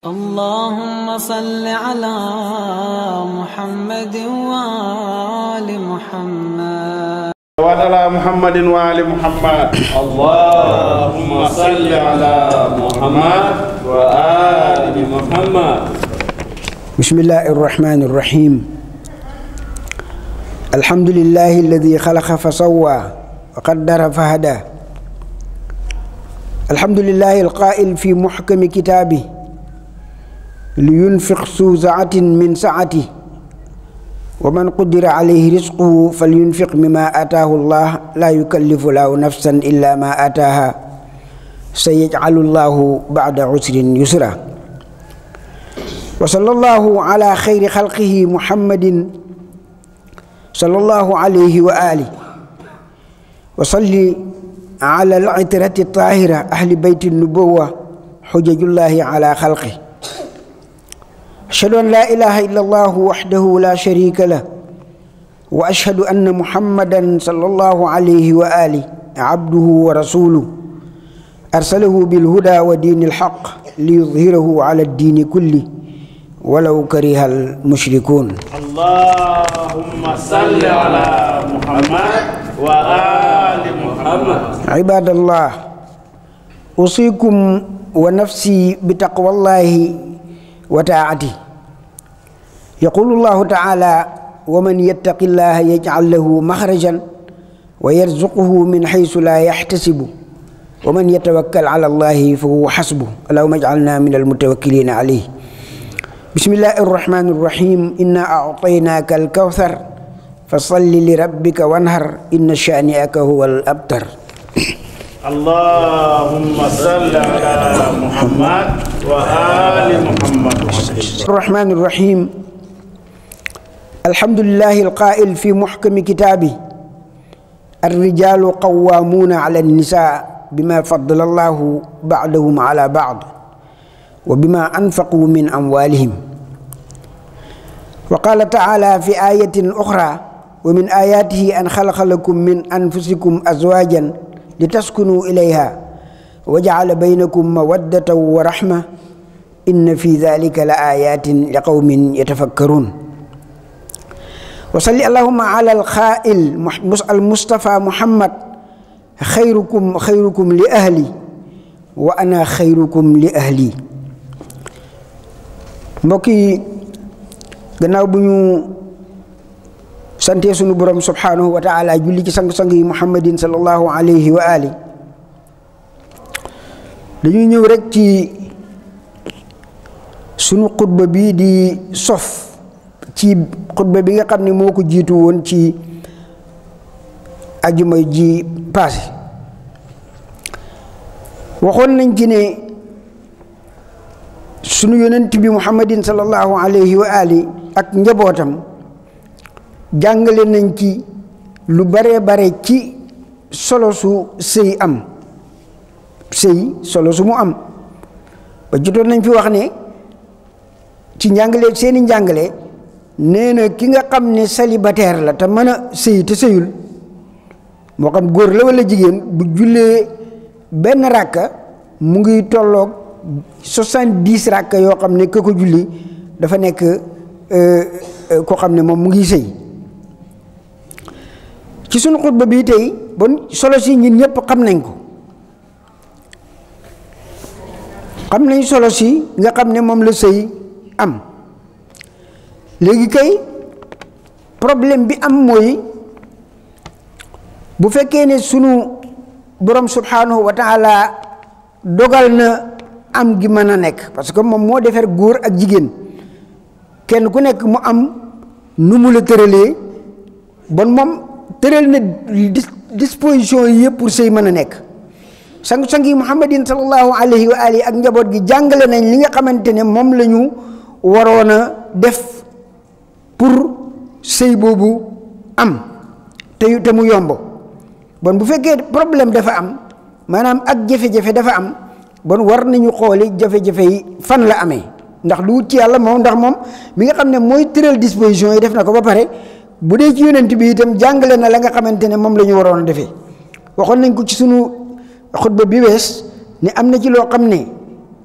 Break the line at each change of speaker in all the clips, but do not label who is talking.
اللهم صل على محمد وآل محمد
وعلى محمد وآل محمد
اللهم صل على محمد وآل محمد
بسم الله الرحمن الرحيم الحمد لله الذي خلق فسوى وقدر فهدى الحمد لله القائل في محكم كتابه لينفق ذو سعة من سعته ومن قدر عليه رزقه فلينفق مما آتاه الله لا يكلف له نفسا إلا ما آتاها سيجعل الله بعد عسر يسرا وصلى الله على خير خلقه محمد صلى الله عليه وآله وصلي على العترة الطاهرة أهل بيت النبوة حجج الله على خلقه أشهد أن لا إله إلا الله وحده لا شريك له وأشهد أن محمدا صلى الله عليه وآله عبده ورسوله أرسله بالهدى ودين الحق ليظهره على الدين كله ولو كره المشركون
اللهم صل على محمد وآل محمد
عباد الله أوصيكم ونفسي بتقوى الله وطاعته يقول الله تعالى ومن يتق الله يجعل له مخرجا ويرزقه من حيث لا يحتسب ومن يتوكل على الله فهو حسبه اللهم اجعلنا من المتوكلين عليه بسم الله الرحمن الرحيم إنا أعطيناك الكوثر فصل لربك وانهر إن شانئك هو الأبتر
اللهم صل على محمد وآل محمد
الرحمن الرحيم الحمد لله القائل في محكم كتابه الرجال قوامون على النساء بما فضل الله بعضهم على بعض وبما أنفقوا من أموالهم وقال تعالى في آية أخرى ومن آياته أن خلق لكم من أنفسكم أزواجا لتسكنوا إليها وجعل بينكم مودة ورحمة إن في ذلك لآيات لقوم يتفكرون وصل اللهم على الخائل المصطفى محمد خيركم خيركم لأهلي وأنا خيركم لأهلي mbokk yi gannaaw bu ñu santee sunu borom subhanahu wa taala julli ci sang-sang yi muhammadin sallallahu alayhi wa ali dañuy ñëw rek ci sunu xutba bii di sof ci xutba bi nga xam ne moo ko jiitu woon ci ajuma ji paase waxoon nañ ci ne sunu yonent bi muhammadin sallallahu alayhi wa ali ak njabootam jàngale nañ ci lu bare bare ci solo su sëy am sëy solo su mu am ba jotoon nañ fi wax ne ci njàngale seeni njàngale nee na ki nga xam ne célibataire la te mën a sëy te sëyul moo xam góor la walla jigéen bu jullee benn ràkka mu ngi tolloog soixante-dix ràkka yoo xam ne ka ko julli dafa nekk koo xam ne moom mu ngi sëy ci sunu xutba bii tey bon solo si ñun ñëpp xam nañ ko xam nañ solo si nga xam ne moom la sëy am léegi kay problème bi am mooy bu fekkee ne sunu borom subhanahu wa taala dogal na am gi mën a nekk parce que moom moo defar góor ak jigéen kenn ku nekk mu am nu mu la tëralee bon moom tëral na disposition yi yëpp pour sëy mën a nekk sang-sang yi muhammadin sallallahu alayhi wa alihi ak njaboot gi jàngale nañ li nga xamante ne moom la ñu waroon a def pour sëy boobu am te te mu yomb bon bu fekkee problème dafa am maanaam ak jafe-jafe dafa am bon war nañu xooli jafe-jafe yi fan la amee ndax lu wut ci yàlla moom ndax moom mi nga xam ne mooy tëral disposition yi def na ko ba pare bu dee ci yonent bi itam jàngale na la nga xamante ne moom la ñu waroon a defee waxoon nañ ko ci sunu xutba bi wees ne am na ci loo xam ne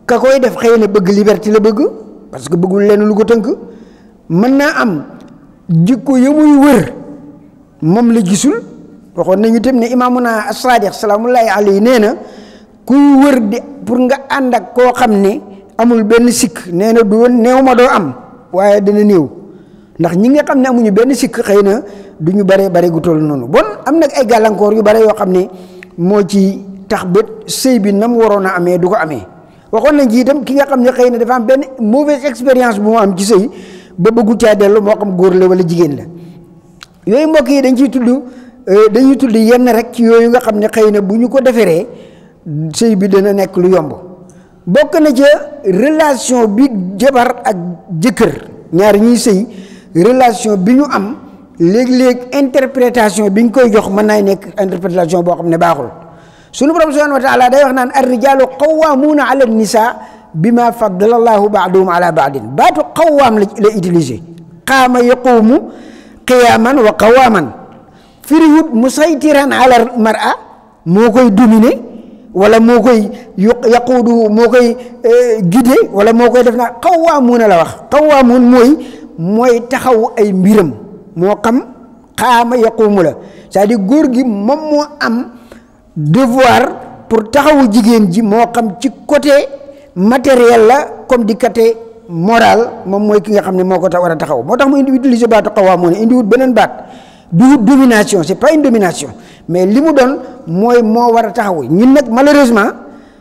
ka koy def xëy na bëgg liberté la bëgg parce que bëggul leen lu ko tënk mën naa am jikko ya muy wër moom la gisul waxoon nañu tam ne imaamuna as-Sadiq salaamullahi alayhi nee na kuy wër di pour nga ànd ak koo xam ne amul benn sikk nee na du néew ma doo am waaye dina néew ndax ñi nga xam ne amuñu benn sikk xëy na du ñu bare bare gu toll noonu bon am nag ay gàllankoor yu bare yoo xam ne moo ci tax ba sëy bi na mu waroon a amee du ko amee waxoon nañ ci itam ki nga xam ne xëy na dafa am benn mauvaise expérience bu mu am ci sëy ba bëggu caa dellu moo xam góor la wala jigéen la yooyu mbokk yi dañ ciy tudd dañuy tudd yenn rek ci yooyu nga xam ne xëy na bu ñu ko deferee sëy bi dana nekk lu yomb bokk na ca relation bi jabar ak jëkkër ñaar ñuy sëy relation bi ñu am léeg-léeg interprétation bi ñu koy jox mën naay nekk interprétation boo xam ne baaxul sunu borom subhanahu wa taala day wax naan ar rijaalu qawwaamuuna ala nisa bima faddala allahu baaduhum ala baadin baatu qawwaam la la utilisé qaama yaquumu qiyaaman wa qawaaman firiwut musaytiran ala mar'a moo koy dominer wala moo koy yaquudu moo koy guider wala moo koy def naa qawwaamuuna la wax qawwaamuun mooy mooy taxaw ay mbiram moo xam qaama yaquumu la c'est-à-dire góor gi moom moo am devoir pour taxawu jigéen ji moo xam ci côté matériel la comme di côté moral moom mooy ki nga xam ne moo ko tax war a taxaw moo tax mu indi utiliser baatu xawaa moo ne indi wut beneen baat du wut domination c'est pas une domination mais li mu doon mooy moo war a taxawu ñun nag malheureusement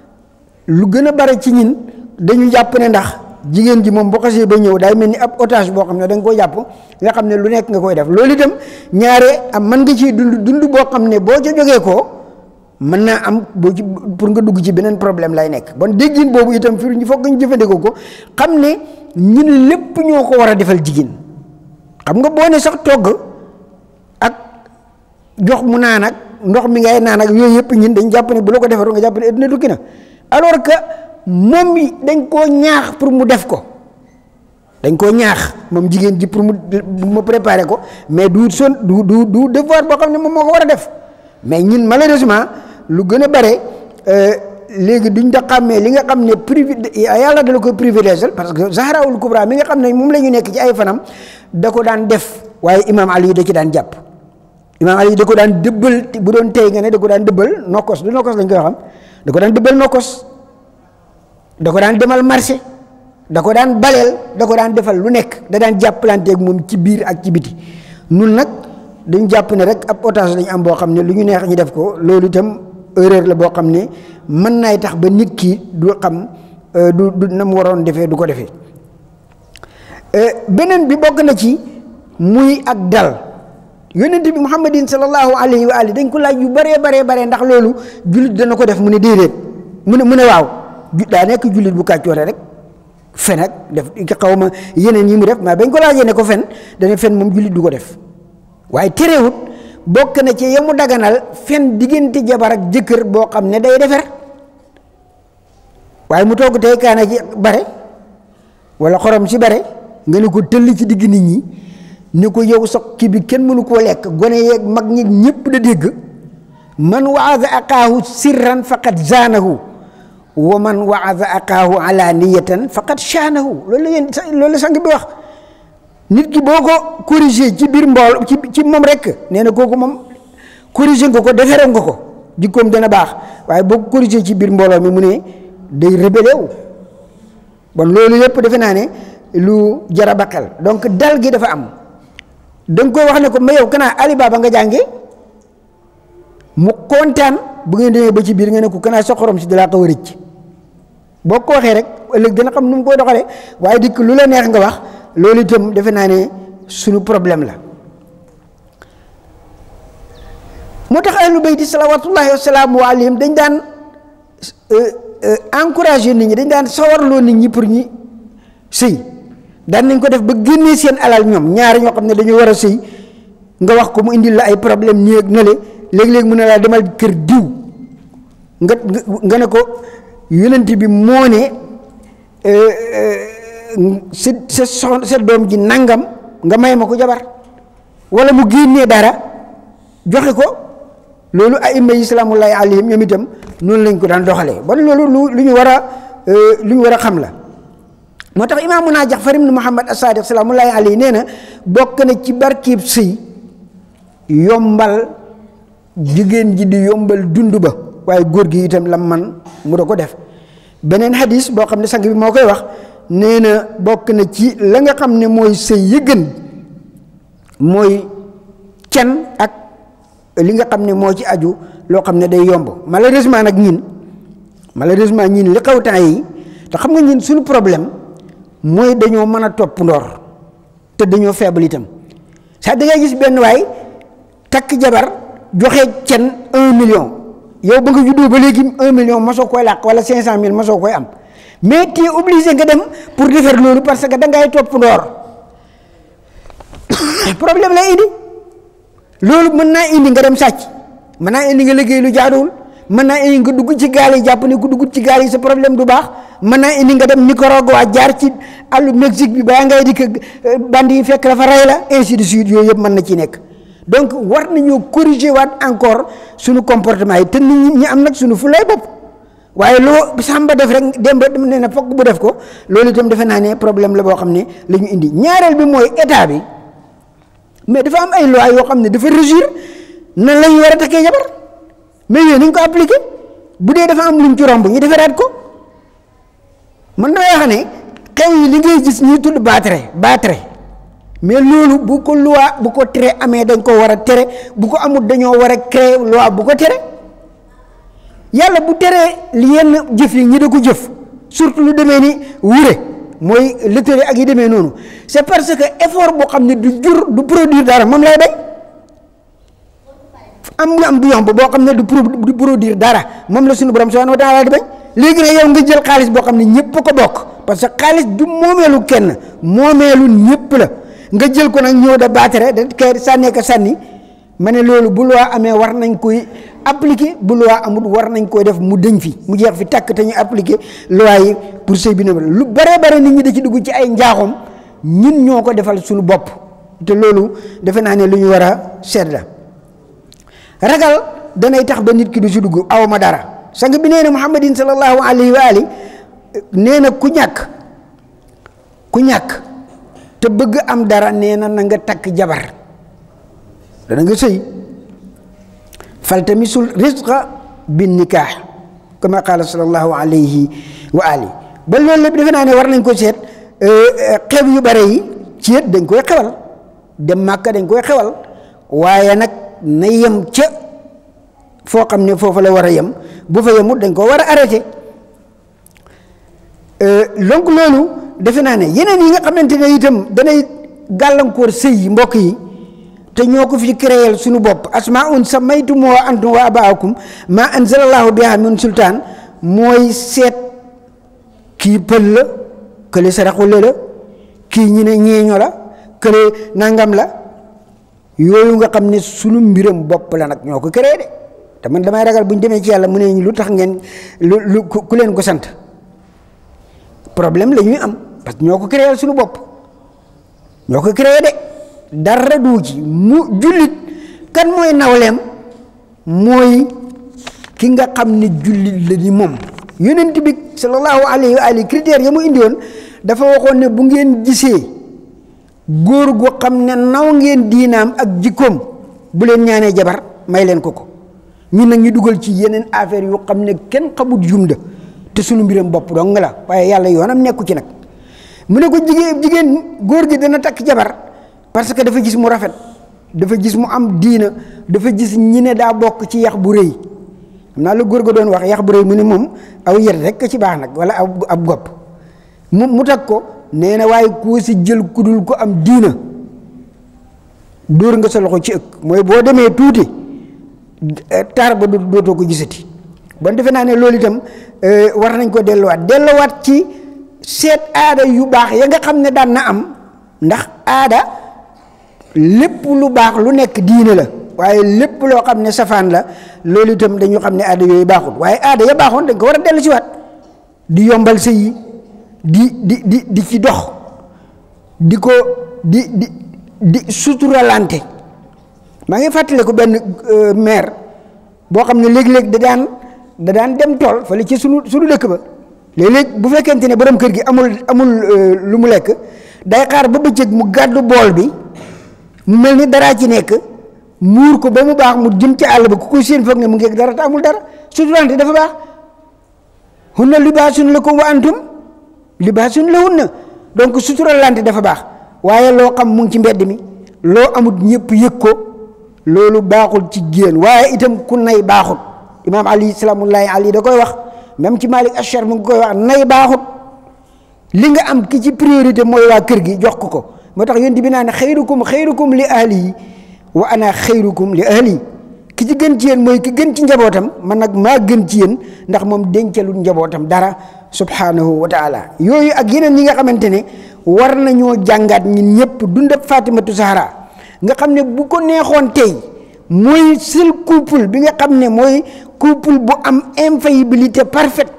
lu gën a bare ci ñin dañu jàpp ne ndax jigéen ji moom boo xasee ba ñëw daay mel ni ab otage boo xam ne da nga ko jàpp nga xam ne lu nekk nga koy def loolu itam ñaare am mën nga ciy dund dund boo xam ne boo ca jógee ko mën naa am boo ci pour nga dugg ci beneen problème lay nekk bon déggin boobu itam fi ñu foog ñu jëfandikoo ko xam ne ñun lépp ñoo ko war a defal jigéen xam nga boo ne sax togg ak jox mu naan ak ndox mi ngay naan ak yooyu yëpp ñun dañ jàpp ne bu la ko defaru nga jàpp ne adduna tukki na alors que moom mi dañ koo ñaax pour mu def ko dañ koo ñaax moom jigéen ji pour mu mu préparer ko mais du son du du du devoir boo xam ne moom moo ko war a def mais ñun malheureusement lu gën a bare léegi duñ da xàmmee li nga xam ne privi yàlla dala koy privilège parce que Zahraul Kubra mi nga xam ne moom la ñu nekk ci ay fanam da ko daan def waaye imam Ali da ci daan jàpp imam Ali da ko daan dëbbal bu doon tey nga ne da ko daan dëbbal nokkos du nokkos lañ koy xam da ko daan dëbbal nokkos da ko daan demal marché da ko daan baleel da ko daan defal lu nekk da daan jàppalanteeg moom ci biir ak ci biti nun nag dañ jàpp ne rek ab otage lañ am boo xam ne lu ñu neex ñu def ko loolu itam erreur la boo xam ne mën naay tax ba nit ki du xam du du na mu waroon defee du ko defee beneen bi bokk na ci muy ak dal yonent bi muhammadin sallallahu alayhi wa ali dañ ko laaj yu baree baree baree ndax loolu jullit dana ko def mu ne déedéet mu ne mu ne waaw daa nekk jullit bu kàccoore rek fen ak def xaw ma yeneen yi mu def mais bañ ko laajee ne ko fen dana fen moom jullit du ko def waaye terewut bokk na ci yamu daganal fen diggante jabar ak jëkkër boo xam ne day defer waaye mu togg tey kaana ci bare wala xorom si bare nga ne ko tëll ci digg nit ñi ne ko yow sax kii bi kenn mënu koo lekk gone yeeg mag ñi ñëpp da dégg man waada aqaahu sirran faqad zaanahu wa man waada aqaahu alaniyatan faqad shaanahu loolu la yéen loolu la sang bi wax nit ki boo ko corrigé ci biir mbool ci ci moom rek nee na kooku moom corrigé nga ko defere nga ko jikkoom dana baax waaye boo ko corrigé ci biir mbooloo mi mu ne day rébellé wu bon loolu yëpp defe naa ne lu jara baqal donc dal gi dafa am da nga koy wax ne ko ma yow kanaa alibaba nga jànge mu kontaan bu ngeen demee ba ci biir nga ne ko kanaa sa xorom si dalaa xaw a rëcc boo ko waxee rek ëllëg dina xam nu mu koy doxalee waaye dikk lu la neex nga wax loolu itam defe naa ne suñu problème la moo tax ahlu bayti salawatullahi wasalaamu alayhim dañ daan encourager nit ñi dañ daan sawarloo nit ñi pour ñi sëy daan nañ ko def ba génnee seen alal ñoom ñaari ñoo xam ne dañoo war a sëy nga wax ko mu indil la ay problème nii ak nale léegi-léegi mu ne laa demal kër diw nga nga ne ko yonent bi moo ne sa sa soxna sa doom ji nangam nga may ma ko jabar wala mu génnee dara joxe ko loolu ay imma islaamullahi alayhim ñoom itam noonu lañ ko daan doxalee bon loolu lu lu ñu war a lu ñu war a xam la moo tax imaamuna Jaxfar ibn Muhammad as-Sadiq salaamullahi alayhi nee na bokk na ci barkiib sëy yombal jigéen ji di yombal dund ba waaye góor gi itam lam man mu da ko def beneen hadis boo xam ne sang bi moo koy wax nee na bokk na ci la nga xam ne mooy sëy yi gën mooy can ak li nga xam ne moo ci aju loo xam ne day yomb malheureusement nag ñin malheureusement ñin li xew temps yi te xam nga ñin suñu problème mooy dañoo mën a topp ndoor te dañoo faible itam sax da ngay gis benn waay takk jabar joxe cen un million yow ba nga juddoo ba léegi un million mosoo koy làq wala cinq cent mille mosoo koy am mais tu es obligé nga dem pour defar loolu parce que da ngay topp ndoor problème lay indi loolu mën naa indi nga dem sàcc mën naa indi nga liggéey lu jaaduwul mën naa indi nga dugg ci gaal yi jàpp ne ku dugg ci gaal yi sa problème du baax mën naa indi nga dem Nicaragua jaar ci àllu Mexique bi baa ngay dikk bandi yi fekk la fa rey la ainsi de suite yooyu yëpp mën na ci nekk donc war nañoo corriger waat encore suñu comportement yi te nit ñi am nag suñu fu lay bopp waaye loo sàmba def rek dem ba nee na fokk bu def ko loolu itam defe naa ne problème la boo xam ne la ñu indi ñaareel bi mooy état bi mais dafa am ay loi yoo xam ne dafa régir nan la ñu war a takkee jabar mais yooyu nañ ko appliqué bu dee dafa am luñ ci romb ñu defaraat ko man damay wax ne xew yi li ngay gis ñuy tudd baatare baatare mais loolu bu ko loi bu ko tere amee dañ ko war a tere bu ko amul dañoo war a créer loi bu ko tere yàlla bu teree li yenn jëf yi ñi da ko jëf surtout lu demee ni wure mooy lëtëre ak yi demee noonu c'est parce que effort boo xam ne du jur du produire dara moom lay bañ am nga am bu yomb boo xam ne du du produire dara moom la suñu borom subhanahu wa taala di bañ léegi nag yow nga jël xaalis boo xam ne ñëpp a ko bokk parce que xaalis du moomeelu kenn moomeelu ñëpp la nga jël ko nag ñëw da baatere da kay sànnee ko sànni ma ne loolu bu loi amee war nañ koy appliquer bu loi amul war nañ koy def mu dëñ fi mu jeex fi tàkk te ñu appliquer loi yi pour sëy bi ne lu bare bare nit ñi da ci dugg ci ay njaaxum ñun ñoo ko defal suñu bopp te loolu defe naa ne lu ñu war a seet la ragal danay tax ba nit ki du si dugg aw ma dara sang bi nee na muhammadin sallallahu alayhi wa ali nee na ku ñàkk ku ñàkk te bëgg am dara nee na na nga takk jabar dana nga sëy faltamisul risqa bin nikaax kama qaala sallallahu alayhi wa ali ba loolu lépp defe naa ne war nañ ko seet xew yu bare yi ceet dañ koy xewal dem màkka dañ koy xewal waaye nag na yem ca foo xam ne foofu la war a yem bu fa yemut dañ ko war a arrêté donc loolu defe naa ne yeneen yi nga xamante ne itam danay gàllankoor sëy yi mbokk yi te ñoo ko fi créer suñu bopp asmaun samaytumoo antum wa abaakum ma anzalallahu biha min sultaan mooy seet kii pël la kële saraxule la kii ñi ne ñeeño la kële nangam la yooyu nga xam ne sunu mbiram bopp la nag ñoo ko créé de te man damay ragal bu ñu demee ci yàlla mu ne lu tax ngeen lu lu ku leen ko sant problème la ñuy am parce que ñoo ko créé suñu bopp ñoo ko créé de dara du ci mu jullit kan mooy nawleem mooy ki nga xam ne jullit la ni moom yonent bi sallallahu alayhi wa alihi critères ya mu indi woon dafa waxoon ne bu ngeen gisee góor gu xam ne naw ngeen diinaam ak jikkoom bu leen ñaanee jabar may leen ko ko ñun nag ñu dugal ci yeneen affaire yu xam ne kenn xamut jumda te sunu mbiram bopp dong la waaye yàlla yoonam nekku ci nag mu ne ko jigéen jigéen góor gi dana takk jabar parce que dafa gis mu rafet dafa gis mu am diina dafa gis ñi ne daa bokk ci yax bu rëy xam naa la góor ga doon wax yax bu rëy mu ne moom aw yet rek ci baax nag wala ab ab gopp mu mu tag ko nee na waaye koo si jël kudul ko am diina dóor nga sa loxo ci ëkk mooy boo demee tuuti taar ba dootoo ko gisati bon defe naa ne loolu itam war nañ ko delluwaat delluwaat ci seet aada yu baax ya nga xam ne daan na am ndax aada lépp lu baax lu nekk diine la waaye lépp loo xam ne safaan la loolu itam dañu xam ne aada yooyu baaxul waaye aada ya baaxoon dañ ko war a dellu si waat di yombal sëy yi di di di di ci dox di ko di di di suturalante maa ngi fàttale ko benn maire boo xam ne léeg-léeg da daan da daan dem tool fële ci sunu sunu dëkk ba léeg-léeg bu fekkente ne borom kër gi amul amul lu mu lekk day xaar ba bëccëg mu gàddu bool bi mu mel ni daraa ci nekk muur ko ba mu baax mu jëm ci àll ba ku ko seen foog ne mu ngi dara te amul dara suturante dafa baax hunna libaasun lakum wa antum libaasun lahunna donc suturalante dafa baax waaye loo xam mu ngi ci mbedd mi loo amut ñëpp yëg ko loolu baaxul ci jigéen waaye itam ku nay baaxut imaam ali salaamullahi ali da koy wax même ci Malik Achar mu ngi koy wax nay baaxut li nga am ki ci priorité mooy waa kër gi jox ko ko moo tax yonent bi naan xayrukum xayrukum li ahlihi wa ana xayrukum li ahli ki ci gën ci yéen mooy ki gën ci njabootam man nag maa gën ci yéen ndax moom dencalul njabootam dara subhanahu wa taala yooyu ak yeneen yi nga xamante ne war nañoo jàngaat ñun ñëpp dundab Fatimatu Zahra nga xam ne bu ko neexoon tey mooy seul couple bi nga xam ne mooy couple bu am infaillibilité parfaite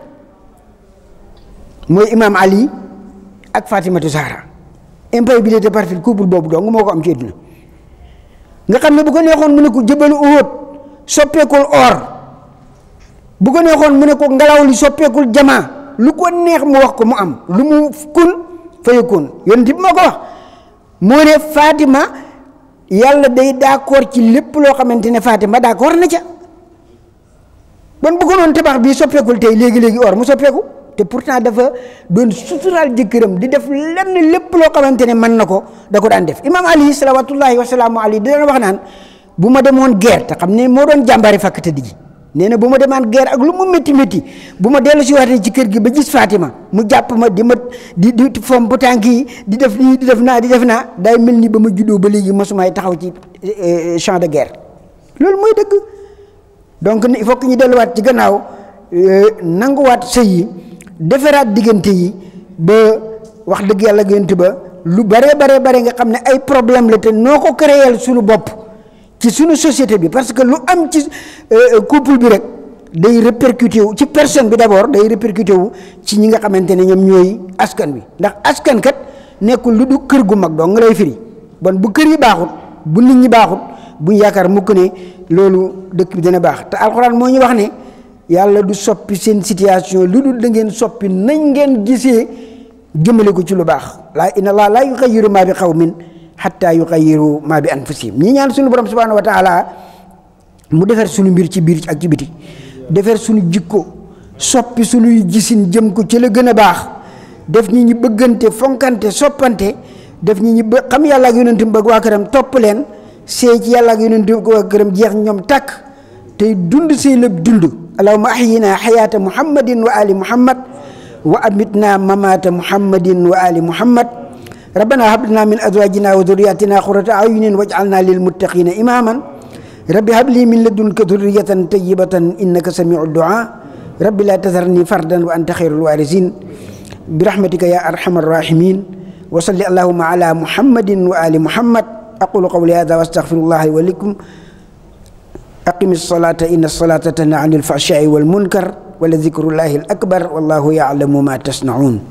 mooy imam Ali ak Fatimatu Zahra infaillibilité parfaite couple boobu dong moo ko am ci àdduna nga xam ne bu ko neexoon mu ne ko jëbalu Uhud soppeekul or bu ko neexoon mu ne ko ngelaw li soppeekul jamaa lu ko neex mu wax ko mu am lu mu kun fayakun yonent bi moo ko wax moo ne Fatima yàlla day d'accord ci lépp loo xamante ne Fatima d'accord na ca bon bu ko noonu tabax bii soppeekul tey léegi-léegi or mu soppeeku te pourtant dafa doon suturaal jëkkëram di def lenn lépp loo xamante ne mën na ko da ko daan def imam ali salawatullahi wasalaamu ali di daan wax naan bu ma demoon guerre te xam ne moo doon jàmbaari fàkk tëdd ji nee na bu ma demaan guerre ak lu mu métti métti bu ma dellu si waatee ci kër gi ba gis Fatima mu jàpp ma di ma di di fomp tànk yi di def nii di def naa di def naa day mel ni ba ma juddoo ba léegi masumaay taxaw ci champ de guerre loolu mooy dëgg donc il faut que ñu delluwaat ci gannaaw nanguwaat sëy yi defaraat diggante yi ba wax dëgg yàlla gént ba lu bare bare bare nga xam ne ay problème la te noo ko créer suñu bopp ci suñu société bi parce que lu am ci couple bi rek day répercuté wu ci personne bi d'abord day répercuté wu ci ñi nga xamante ne ñoom ñooy askan wi ndax askan kat nekkul lu du kër gu mag doo nga lay firi bon bu kër yi baaxut bu nit ñi baaxut buñ yaakaar mukk ne loolu dëkk bi dina baax te alxuraan moo ñu wax ne yàlla du soppi seen situation lu dul da ngeen soppi nañ ngeen gisee jëmale ko ci lu baax laa inna allah laa yuxayiru maa bi xawmin xatta yuxayiru maa bi anfusihim ñi ñaan suñu borom subhanahu wa taala mu defar suñu mbir ci biir ak ci biti defar suñu jikko soppi suñuy gisin jëm ko ci la gën a baax def ñi ñi bëggante fonkante soppante def ñi ñi bë xam yàlla ak yonentam bëgg waa këram topp leen seey ci yàlla ak yonentam waa këram jeex ñoom tàkk tey dund say lépp dund allahumma ahyina xayaata muhammadin wa ali muhammad wa amitna mamata muhammadin wa ali muhammad rabbana hab lana min azwajina wa dhurriyyatina qurrata a'yunin waj'alna lil muttaqina imaman rabbi hab li min ladunka dhurriyatan tayyibatan innaka sami'u du'a rabbi la tadharni fardan wa anta khairul warithin برحمتك يا أرحم الراحمين وصل اللهم على محمد وآل محمد أقول قولي هذا واستغفر الله ولكم أقم الصلاة إن الصلاة تنهى عن الفحشاء والمنكر ولذكر الله الأكبر والله يعلم ما تصنعون